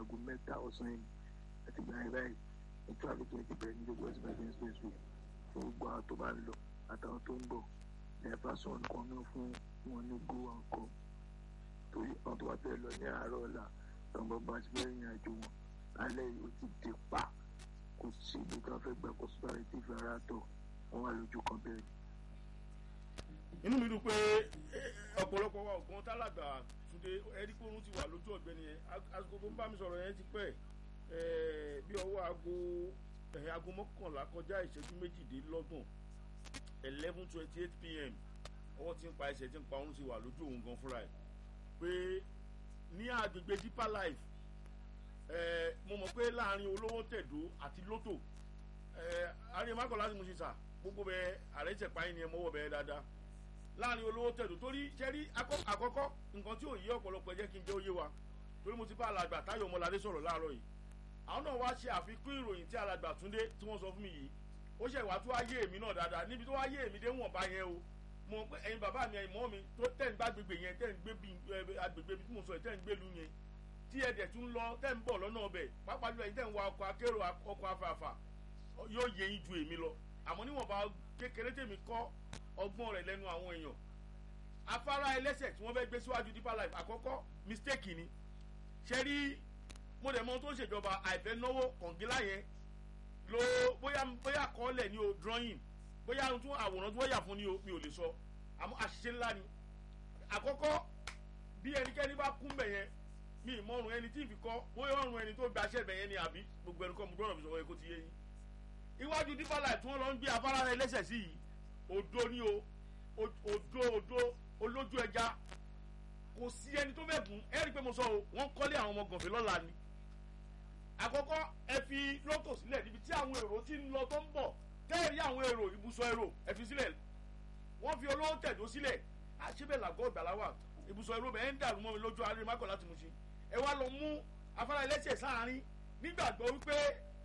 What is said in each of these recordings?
aago mẹ́ta ọ̀sán yìí àti gbà yẹn báyìí ní traffic yẹn ti bẹ̀rẹ̀ ní gbogbo ẹ̀sìn bẹ̀rẹ̀ expressway fún gbogbo àwọn tó bá ń lọ àtàwọn tó ń bọ̀ lẹ́ẹ̀fà sọ̀rọ̀ nǹkan náà fún wọn ní go and come torí àwọn tó bá fẹ́ lọ ní àárọ̀ ọ̀la tọ́gbọ́n bá ti fẹ́ rìn àjò wọn lálẹ́ yìí ó ti dé pa kò sí ibi tó fẹ́ gbà kó sọ́dọ̀ tí ìfẹ́ ara tọ̀ wọ́n wà lójú kan bẹ́ẹ̀. inú mi dùn pé ọ̀pọ̀lọpọ̀ wa ògbọ́n tálàgbà túnde ẹni pé òun ti wà lójú ọ̀gbẹ́ni yẹn àsìkò tó ń bá mi sọ̀rọ̀ yẹn ti pẹ́ bí ọwọ́ aago aago mọ́kànlá kọjá ìṣẹ́jú méjìdínlọ́gbọ̀n eleven twenty eight pm ọwọ́ tí ń pa ẹsẹ̀ tí ń pa òun ti wà lójú òun gan fúnra ẹ̀ pé ní agbègbè deeper life mo mọ̀ pé láàrin olówó tẹ̀dó àti lótò àárín mákọ̀ láti mú sísà gbogbo bẹ ààrẹ ìṣẹ̀pá yín ni ẹ mọ́wọ́ bẹ dáadáa láàrin olówó tẹ̀dó torí ṣẹ́rí àkọ́kọ́ nǹkan tí ò yé ọ̀pọ̀lọpọ̀ ẹ jẹ́ kí n jẹ́ òye wa torí mo ti bá alàgbà táyọ̀ ọmọládé sọ̀rọ̀ láàárọ̀ yìí àwọn náà wá ṣe àfikún ìròyìn tí alàgbà túndé tí wọ́n sọ fún mi yìí ó ṣe wá tó ayé èmi náà dáadáa níbi tó ayé èmi dé wọ̀n bá yẹn o mo mọ̀ pé ẹ̀yin bàbá mi ẹ̀yin mọ́ mi tó tẹ̀ ń gbá agbègbè yẹn tẹ̀ ń gbé agbègbè bí mo sọ tẹ̀ ń gbé lu yẹn tí ẹ dẹ̀ tún lọ tẹ̀ ń bọ̀ lọ́nà ọbẹ̀ pápá jùlọ ẹ̀yin tẹ̀ ń wa ọkọ̀ akérò ọkọ̀ afàfà yóò yẹ yín ju èmi lọ àmọ́ níwọ̀nba kékeré tèmi kọ́ ọgbọ́n rẹ̀ lẹ́nu àwọn èèyàn afárá ẹlẹ́sẹ̀ tí wọ́n fẹ́ gbé síwájú deeper life àkọ́kọ́ mistake ni ṣe rí mo dẹ̀ mọ tó ń ṣèjọba àìfẹ́ náwó kọ̀ǹgílá yẹn lo bóyá bóyá kọ́lẹ̀ ni o drawing bóyá tún àwòrán tí wọ́n yà fún ni o mi ò lè sọ àmọ́ àṣìṣe ńlá ni àkọ́kọ́ bí ẹnikẹ́ni bá kún bẹ̀ yẹn mi ìmọ̀rùn ẹni tí ì fi kọ́ bóyá ọ̀run ẹni tó gbaṣẹ́ bẹ̀ yẹn ni àbí gbogbo ẹni kọ́ mo gbọ́dọ̀ fi sọ̀rọ̀ kó ti yé yín iwájú deeper life tí wọ́n lọ ń gbé afárá rẹ lẹ́sẹ̀ sí yìí òdo ni o òdo òdo olójú ẹja kò sí ẹni tó fẹ́ gùn ẹ rí i pé mo sọ o wọ́n kọ́lé àwọn ọmọ gànfẹ́ lọ́la ni àkọ́kọ́ ẹ fi lọ́tò sílẹ̀ níbi tí àwọn èrò ti ń lọ tó ń bọ̀ tẹ́ẹ̀rí àwọn èrò ibùsọ̀ èrò ẹ fi sílẹ̀ wọ́n fi olówó tẹ̀dó sílẹ̀ àṣebẹ̀ làgọ́ ìgbàláwà ibùsọ̀ èrò bẹ́ẹ̀ ń dàrú mọ́ mi lójú alẹ́ mákọ̀ láti mú sí ẹ wá lọ mú afárá ẹlẹ́sẹ̀ sáárín nígbàgbọ́ wípé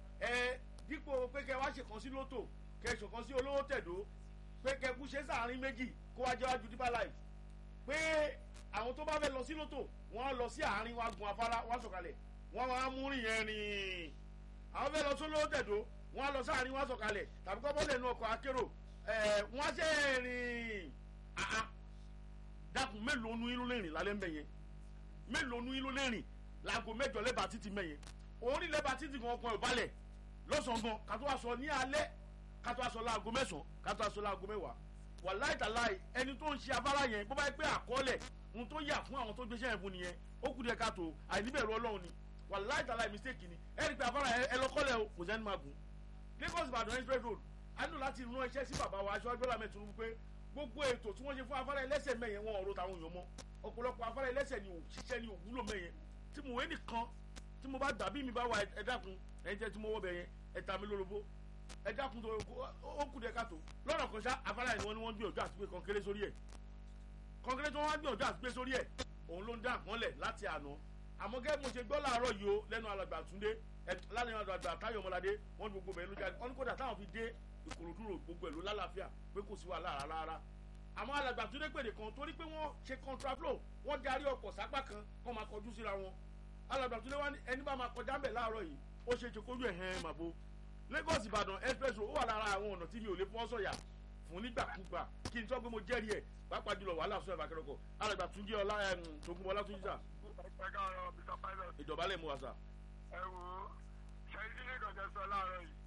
ẹ dípò pé kẹ wá ṣèkan sí lọ́tò kẹ ṣèkan sí olówó tẹ̀dó pé kẹ kú ṣe sáárín méjì kó wá jẹ́ wájú deeper life pé àwọn tó bá fẹ́ lọ sí lọ́tò wọ́n á lọ sí àárín wá gun afárá wá sọ̀kalẹ̀ wọ́n máa mú rìn yẹn rìn àwọn fẹ́ lọ sí olówó tẹ̀dó wọ́n á lọ sáàrin wọ́n á sọ̀kalẹ̀ tàbí kọ́ bọ́lẹ̀ nu ọkọ̀ akérò wọ́n á ṣe rìn àá dákun mélòó nu irú lè rìn lálẹ́ ń bẹ̀ yẹn mélòó nu irú lè rìn láago mẹ́jọ lẹ́bàá títì mẹ́ yẹn orí lẹ́bàá títì kan ọkọ̀ ìbálẹ̀ lọ́sàn-án gan kátó wá sọ ní alẹ́ kátó wá sọ láago mẹ́sàn-án kátó wá sọ láago mẹ́wàá wàláì tàláì ẹni tó ń ṣe afárá yẹn bó bá yẹ pé àkọọ́lẹ̀ ohun tó yà fún àwọn tó gbéṣẹ́ yẹn fún nìyẹn ó kù díẹ̀ káàtó àìníbẹ̀rù ọlọ́run ni wàláì tàláì mistake ni ẹ rí i pé afárá ẹ lọ́kọ́lẹ̀ o kò sẹ́ni máa gùn lagos ìbàdàn express road a nílò láti rán iṣẹ́ sí bàbá wa aṣọ agbẹ́lá mẹ́tò wípé gbogbo ètò tí wọ́n ṣe fún afárá ẹlẹ́sẹ̀ mẹ́yẹn wọn ọ̀rọ̀ táwọn èèyàn mọ́ ọ̀pọ̀lọpọ̀ afárá ẹlẹ́sẹ̀ ni òṣìṣẹ́ ni òwúlò mẹ́yẹn tí mo wé nìkan tí mo bá gbà bí mi bá wà ẹ dákun ẹ jẹ́ tí mo wọ́ bẹ̀ yẹn ẹ ta mi lólobó ẹ dákun tó ó kù dé káàtó lọ́nà kan ṣá afárá yẹn ni wọ́n ní wọ́n gbìyànjú àti pé kọ́ńkéré sórí ẹ̀ kọ́ńkéré tí wọ́n wá gbìyànjú àti pé sórí ẹ̀ òun ló ń dá àpọ́nlẹ̀ láti àná àmọ́ gẹ́gẹ́ mo ṣe gbọ́ láàárọ̀ yìí o lẹ́nu alàgbà túndé lálẹ́ alàgbà táyọ̀ ọmọládé wọ́n ní gbogbo bẹ̀rẹ̀ ló jáde wọ́n ní kódà táwọn fi dé ìkòròdú rò gbogbo ẹ̀ ló lálàáfíà pé kò sí wàhálà rárá àmọ́ alàgbà túndé pèdè kan torí pé wọ́n ṣe contraflow wọ́n darí ọkọ̀ sápá kan kọ́ máa kọjú síra wọn alàgbà túndé wá ní ẹni bá máa kọjá ńbẹ̀ láàárọ̀ yìí ó ṣe ṣe kójú ẹ̀ hẹ́n màbo Lagos Ìbàdàn express road ó wà lára àwọn ọ̀nà tí mi ò lè fọ́ sọ̀yà fún nígbàkúgbà kí n tọ́ pé mo jẹ́rìí ẹ̀ pàápàá jùlọ wàhálà sọ ẹ̀fà kẹrọkọ alàgbà túndé ọlá tògùnbọ̀ ọlátúnjì sà ẹ káàárọ̀ mr pilot. ìdọ̀bálẹ̀ mu wà sà. ẹ wo ṣẹ́yìn tí lẹ́kọ̀ọ́ jẹ́ sọ láàárọ̀ yìí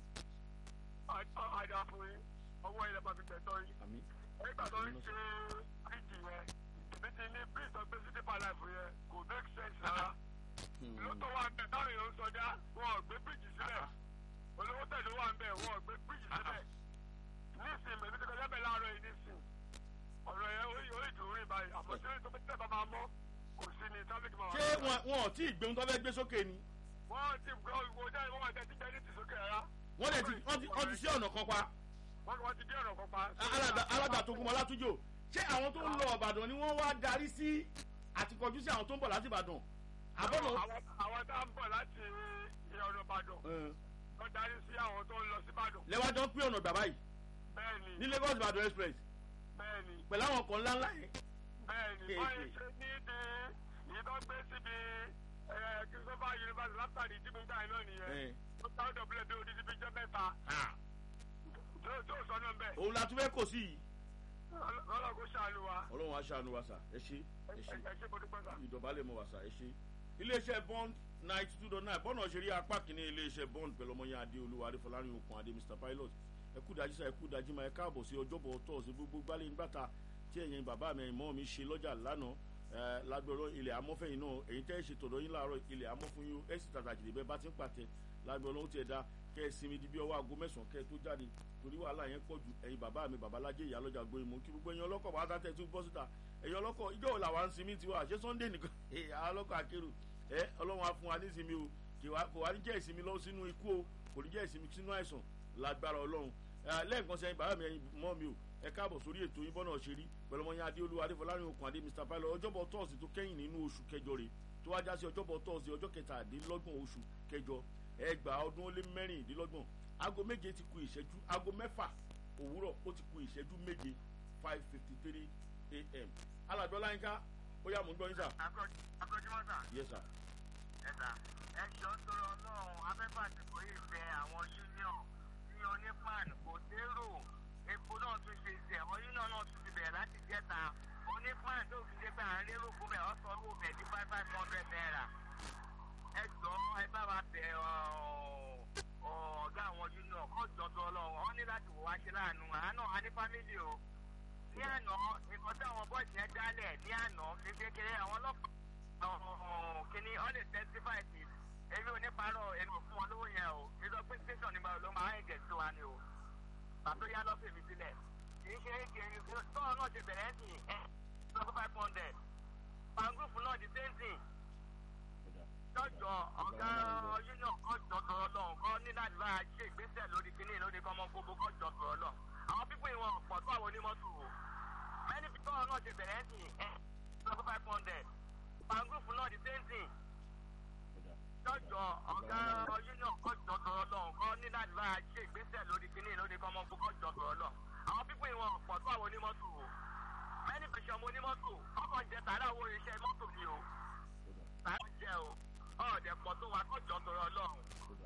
àjà fún yín ọwọ́ ilẹ̀ bá fi tẹ̀tọ́ yín. àmín. nígbà tó ń ṣe bíríìjì yẹn èmi ti ní bíríìjì tó gbé sí deeper life yẹn kò make sense rárá. lótò wà ń bẹ̀ táwọn èèyàn ń sọjá wọn ò gbé bíríìjì sílẹ̀ olówó tẹ̀lé wà ń bẹ̀ wọn ò gbé bíríìjì sílẹ̀ nísìnyí èmi ti kọjá bẹ̀ láàárọ̀ yìí nísìnyí ọ̀rọ̀ yẹn ó ìdùn rí báyìí àmọ́ tí ó tẹ̀ bá máa mọ́ kò sí ní traffic máa wà. ṣé wọn wọn ò tí ì gbéhun tó fẹ́ gbé sókè ni. wọ́n ti gbọ́ ìwò jáde wọ́n wà tẹ́tí jẹ́ ní ti sókè rárá. wọ́n dẹ̀ ti wọ́n ti wọ́n ti sí ọ̀nà kan pa. wọ́n ti dé ọ̀nà kan pa. alága tó kúmọ látújò ṣé àwọn tó ń lọ Ìbàdàn ni wọ́n wá darí sí àti kọjú sí àwọn tó ń bọ̀ láti Ìbàdàn. àbọ̀nà. àwọn tá ń bọ̀ láti ọ̀nà Ìbàdàn wọ́n darí sí àwọn tó ń lọ sí Ìbàdàn. lẹ́wájọ́ ń pín ọ̀nà gbà báyìí bẹ́ẹ̀ni ní Lagos Ìbàdàn express bẹ́ẹ̀ni pẹ̀lú àwọn ọkọ̀ ńláńlá yẹn. bẹ́ẹ̀ni báyìí ṣe ní di èyí tó gbé síbi christopher university iná nìyẹn ẹ̀ ó táwọn dọ̀bílẹ̀ bí odidi bí jẹ́ mẹ́ta ah, tó tó sọ náà bẹ́ẹ̀ òun la tún fẹ́ kò sí yìí ọlọ́run kò ṣàánú wa ọlọ́run á ṣàánú wa sà ẹ ṣe ẹ ẹ ṣe ẹ ṣe mo dúpẹ́ sà. ìdọ̀bálẹ̀ mọ̀ wá sà ẹ ṣe. iléeṣẹ́ bond ninety two dot nine bọ́nà ṣe rí apá kìíní iléeṣẹ́ bond pẹ̀lú ọmọ yẹn adé olúwa adéfọlárin okun adé mr pilot ẹ kú dájú sá ẹ kú dájú máa ẹ káàbọ̀ sí ọjọ́bọ̀ tọ́ọ̀sì gbogbo gbálẹ̀ nígbàtà tí ẹ̀yin bàbá mi ẹ̀yin mọ́ mi ṣe lọ́jà lánàá ẹ lágbọ̀rọ̀ ilẹ̀ amọ́fẹ́yìn náà èyí tẹ́ ẹ ṣe tọ̀dọ̀ yín láàárọ̀ ilẹ̀ amọ́fún yín ẹ sì tàtàkì lè bẹ́ẹ̀ bá ti ń pàtẹ lágbọ̀rọ̀ ó tiẹ̀ da kẹ́ ẹ sinmi di bí ọwọ́ aago mẹ́sàn-án kẹ́ ẹ tó jáde torí wàhálà yẹn pọ̀ ju ẹ̀yin bàbá mi babalájẹ́ ìyá lọ́jà gbóyin mú kí gbogbo ẹ̀yin ọlọ́kọ̀ bá tàtẹ̀ tún bọ́ síta ẹ̀yin ọlọ́kọ̀ ìjọ wo làwa ń sinmi tiwa àṣẹ sunday nìkan ẹ̀ àwọn ọlọ́kọ̀ akérò ẹ ọlọ́run á fún wa ní ìsinmi o kì wá kò wá ní jẹ́ ìsinmi lọ sínú ikú o kò ní jẹ́ ìsinmi sínú àìsàn lágbára ọlọ́run ẹ lẹ́ẹ̀kan sẹ́yìn bàbá mi ẹ̀yin mọ́ mi o ẹ káàbọ̀ sórí ètò yín bọ́nà ṣe rí pẹ̀lú ọmọ yẹn adéolú adéfọlárin okùn adé mr pilot ọjọ́bọ̀ tọ́ọ̀sì tó kẹ́yìn nínú oṣù kẹjọ rè tó wájá sí ọjọ́bọ̀ tọ́ọ̀sì ọjọ́ kẹtàdínlọ́gbọ̀n oṣù kẹjọ ẹgbàá ọdún ó lé mẹ́rìndínlọ́gbọ̀n aago méje ti ku ìṣẹ́jú aago mẹ́fà òwúrọ̀ ó ti ku ìṣẹ́jú méje five fifty three a.m. alàjọ láyínká ó yà mú gbọ́ yín sà. akọ́júmọ́ sà yes sir. ẹ̀sà ẹ̀ṣọ́ sọ̀rọ̀ ọlọ́run afẹ́fà ti kò yìí fẹ́ àwọn union ní onípan kò dérò epo náà tún ṣe ṣe àwọn union náà tún ti bẹ̀rẹ̀ láti jẹ́ta onípan tó fi dé pé à ń lérò fún bẹ́ẹ̀ ọ̀sán owó bẹ̀ ní five five hundred naira ẹ jọ ẹ bá wa bẹ ọ̀gá àwọn union kọ́ jọ̀dọ̀ ọlọ́run wọ́n ní láti wò wá ṣe láàánú àánú a ní fámìlì o ní àná nǹkan tí àwọn bọ́ọ̀sì yẹn dálẹ̀ ní àná ní kékeré àwọn ọlọ́pàá kìíní ọ́ lè testify sí èmi ò ní parọ́ èmi ò fún wọn lówó yẹn o kí ló pé station nígbà ló máa ń gẹ̀ sí wa ni o pàtó yá lọ́sẹ̀ mi sílẹ̀ kì í ṣe é kì í tọ́ọ̀ náà ṣe bẹ̀rẹ̀ sí ẹ̀ lọ́kọ́ five hundred pangúfù náà di same thing jọjọ ọgá union kọjọ tọrọ lọhùn kọ ní láti bá a ṣe ìgbésẹ̀ lórí kínní lórí kọmọ gbogbo kọjọ tọrọ lọ àwọn pípọ̀ ìwọ̀n pọ̀ tó àwọn onímọ́tò o mẹ́ni pípọ̀ náà ṣe bẹ̀rẹ̀ sí ẹ̀ lọ́kọ́ five hundred pangúfù náà di same thing jọjọ ọgá union kọjọ tọrọ lọhùn kọ ní láti bá a ṣe ìgbésẹ̀ lórí kínní lórí kọmọ gbogbo kọjọ tọrọ lọ àwọn pípọ̀ ìwọ̀n pọ̀ tó àwọn onímọ́tò o mẹ́ni pẹ̀sẹ̀ ọmọ onímọ́tò ọkọ̀ jẹ tààrà owó iṣẹ́ mọ́tò mi o tààrà jẹ o ọ̀ọ́dẹ pọ̀ tó wa kọjọ tọrọ lọ́hùn.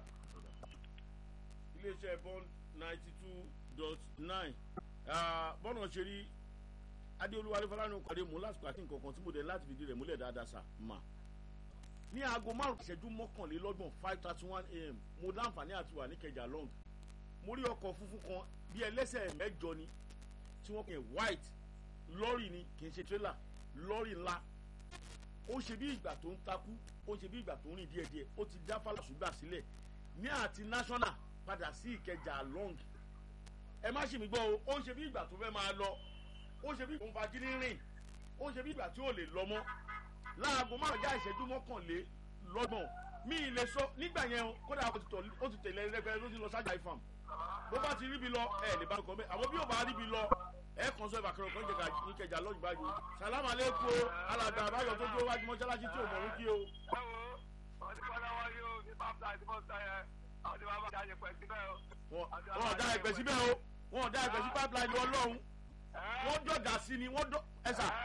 iléeṣẹ́ bond ninety two dot nine bọ́nà ṣe rí adéolúwa adéfọlánú pàdé mú lásìkò àti nǹkan kan tí mo dẹ̀ láti fìdí rẹ̀ múlẹ̀ dáadáa sà mà ní aago márùn ìṣẹ́jú mọ́kànlélọ́gbọ̀n five thirty one a.m. mo láǹfààní àti wà ní kẹjà long mo rí ọkọ̀ funfun kan bí ẹlẹ́sẹ̀ mẹ́jọ ni tí wọ́n pè white lọ́rì ni kì í ṣe trailer lọ́rì ńlá ó ṣe bí ìgbà tó ń takú ó ṣe bí ìgbà tó ń rìn díẹ̀díẹ̀ ó ti dá fàlàṣùgbà sílẹ̀ ní àti national padà sí ìkẹjà long ẹ má ṣe mí gbọ́ o ó ṣe bí ìgbà tó fẹ́ máa lọ ó ṣe bí ìgbà tó ń fagídí rìn ó ṣe bí ìgbà tí ò lè lọ mọ́ láago márùn já ìṣẹ́jú mọ́kànlélọ́gbọ̀n mi ì lè sọ nígbà yẹn kódà ó ti tẹ̀lé ẹlẹ́gbẹ́ ló ti lọ sájà ifam bó bá ti ríbi lọ ẹ lè bá nǹkan bẹ́ẹ̀ àwọn bí yóò bá ríbi lọ ẹ kàn sọ ìbàkẹ́rọ̀ kan jẹ̀ka ní kẹjà lọ́jọ́ báyìí sàlámà lẹ́kọ̀ọ́ alàgbà àbáyọ tó dúró wájú mọ́ṣáláṣí tí ò mọ̀ wíkí o. ẹ wo ọtí kọ́lá wọn yóò ní bàbá àti bọ́sà yẹn àwọn tí bàbá dájẹ́ pẹ̀ síbẹ̀ o. wọn ò dá ẹgbẹ́ síbẹ̀ o wọn ò dá ẹgbẹ́ sí pipeline ọlọ́run wọ́n jọ̀gà sí ni wọ́n dọ̀ ẹ̀sà